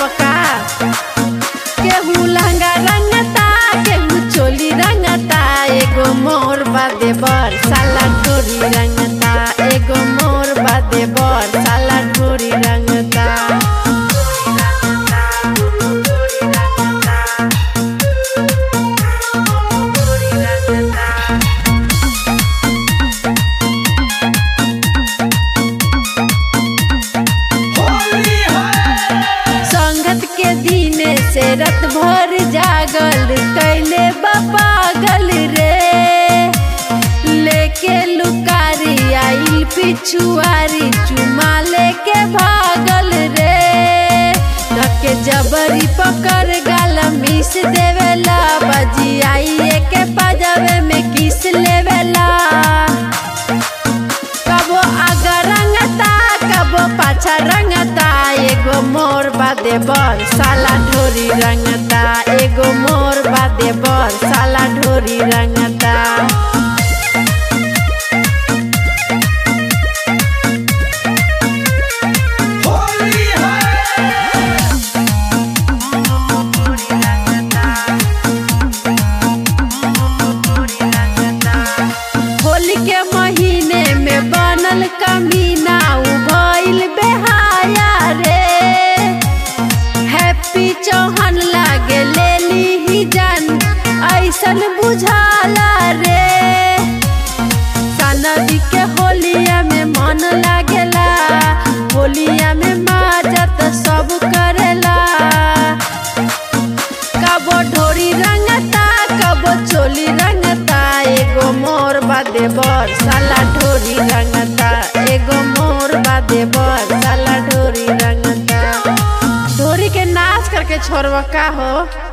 का केहू लहंगा रंगता केहू चोली रंगता एगो मोर बादे बर साला ढोरी रंगता एगो मोर बादे बर साला ढोरी रंगता संगत के दिने से रत भर जागल कैले पागल रे लेके लुकारी आइल पिछुआरी चुमा लेके भागल रे धके जबरी पकड़ गाल मिस देवेला बजी आइए के पाजावे में किस लेवेला कबो आगा रंगता कबो पाछा रंगता एगो मोर बादे बर साला ढोरी रंगता एगो मोर बादे बर साला ढोरी रंगता होली के महीने में बनल कमीना उ भइल बेहाया रे हैप्पी चौहान लागे लेली ही जान ऐसन बुझाला रे सनदी के होलिया में मन लागेला होलिया में माजत सब करेला कबो ढोरी रंगता कबो चोली रंगता एगो मोर बादे बर साला ढोरी रंगता एगो मोर बादे बर साला ढोरी रंगता ढोरी के नाच करके छोड़वा का हो